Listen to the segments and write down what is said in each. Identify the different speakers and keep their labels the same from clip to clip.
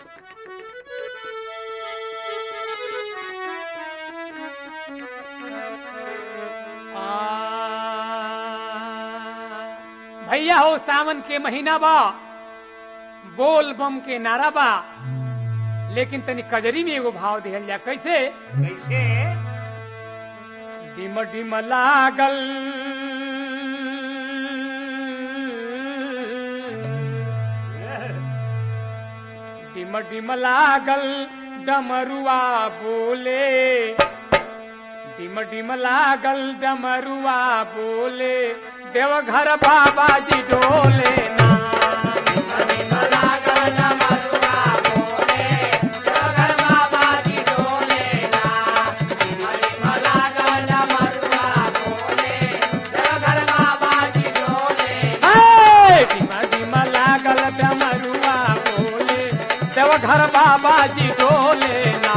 Speaker 1: आ, भैया हो सावन के महीना बा बोल बम के नारा बा लेकिन तनी कजरी में एगो भाव दिहल जा कैसे
Speaker 2: कैसे
Speaker 1: डिम डिम लागल डिम डिम लागल डमरुआ बोले डिम डिम लागल डमरुआ बोले देवघर बाबा जी डोले ना हे! डिम डिम लागल डमरुआ बोले देवघर बाबा जी डोले ना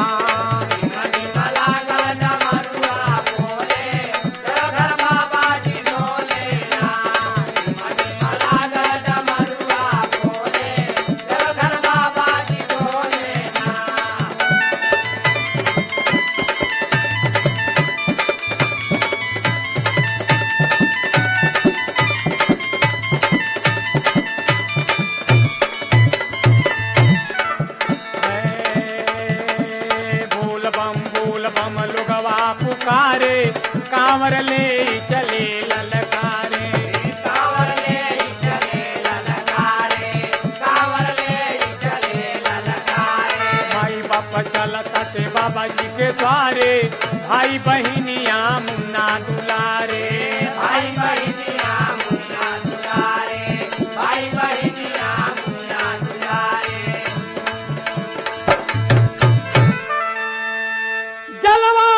Speaker 1: हे! बोल बम बोल बम लोगवा पुकारे कांवर ले चले ललकारे भाई बाप चलता ते बाबा जी के द्वारे भाई बहिनिया मुन्ना दुलारे
Speaker 2: भाई बहिनिया मुन्ना दुलारे भाई बहिनिया मुन्ना दुलारे
Speaker 1: जलवा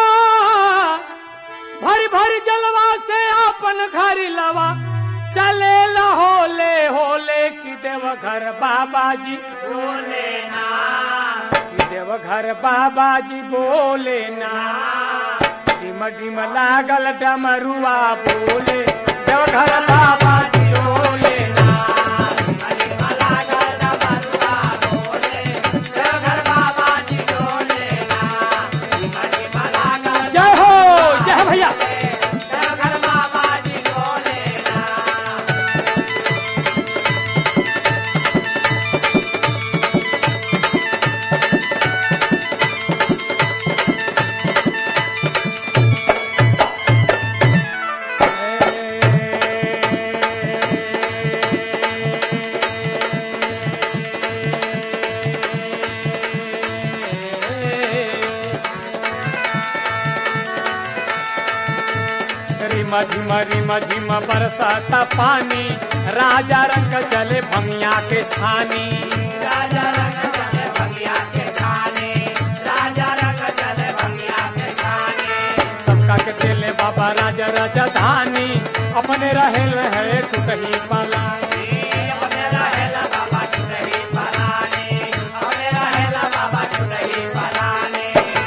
Speaker 1: भर भर जलवा से अपन घर लवा चले होले होले की देव घर बाबा जी
Speaker 2: बोले ना
Speaker 1: की देव घर बाबा जी बोले ना डिम डिम लागल डमरुआ बोले देव घर बाबा जी बोले ना जय हो जय हो भैया रिम झिम रिम झिम बरसाता पानी राजा रंग चले भमिया के छानी
Speaker 2: राजा रंग चले भंगिया के खाने राजा रंग चले भंगिया के खाने
Speaker 1: सबका के चले बाबा राजा राजा धानी अपने रहे रहे टूटही पाला
Speaker 2: अपने रहेला बाबा चुनरी पलाने अपने रहेला बाबा चुनरी पलाने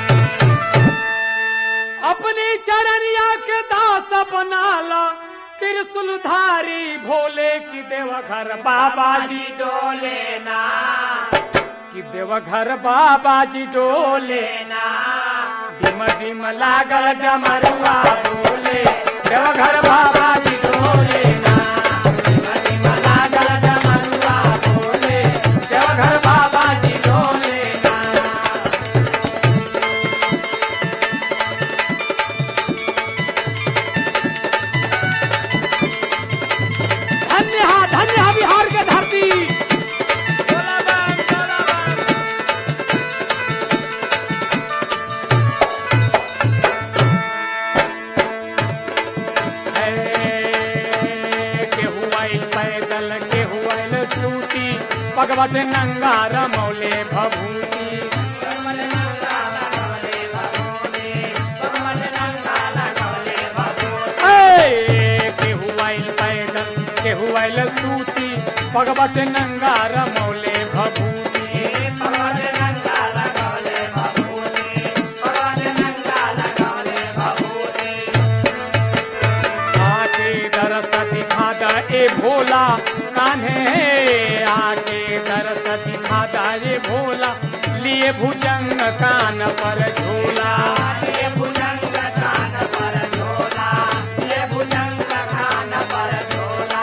Speaker 1: अपनी चरनिया के दास बनाला त्रिशूलधारी भोले की देवघर बाबा जी
Speaker 2: डोले ना
Speaker 1: की देवघर बाबा जी डोले
Speaker 2: ना
Speaker 1: डिम डिम लागल डमरुआ बोले देवघर बाबा जी डोले ना डिम डिम लागल डमरुआ बोले देवघर बाबा जी डोले ना धन्य हा धन्य हा बिहार के धरती बोला बम, बोला बम। केहू आइल पैदल केहू आइल सूती भगवत नंगार मौले भभूति ए, केहू आइल पैदल केहू आइल सूती भगवत नंगार मौले भभूति आके दरस दिखा द ए भोला कान्हे आके दरस दिखा दारे भोला लिए भुजंग कान पर झूला
Speaker 2: ये भुजंग कान पर झोला ये भुजंग कान पर झोला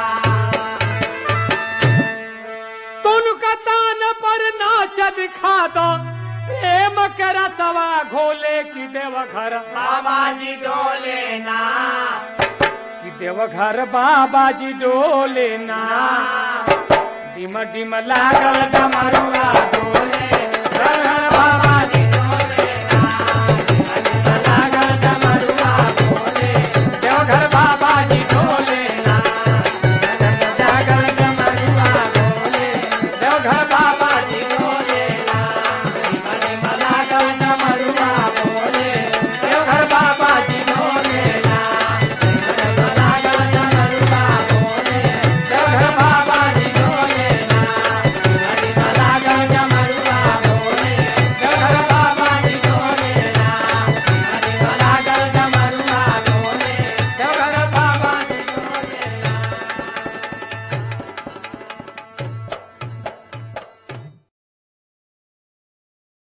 Speaker 1: तुन का तान पर नाच दिखा दो प्रेम करा तवा घोले की देव घर
Speaker 2: बाबा जी डोले ना
Speaker 1: की देव घर बाबा जी डोले ना डिम डिम लागल डमरुआ डोले घर घर बाबा जी डोले ना डिम डिम लागल डमरुआ डोले देव घर बाबा जी डोले ना डिम डिम लागल डमरुआ डोले देव घर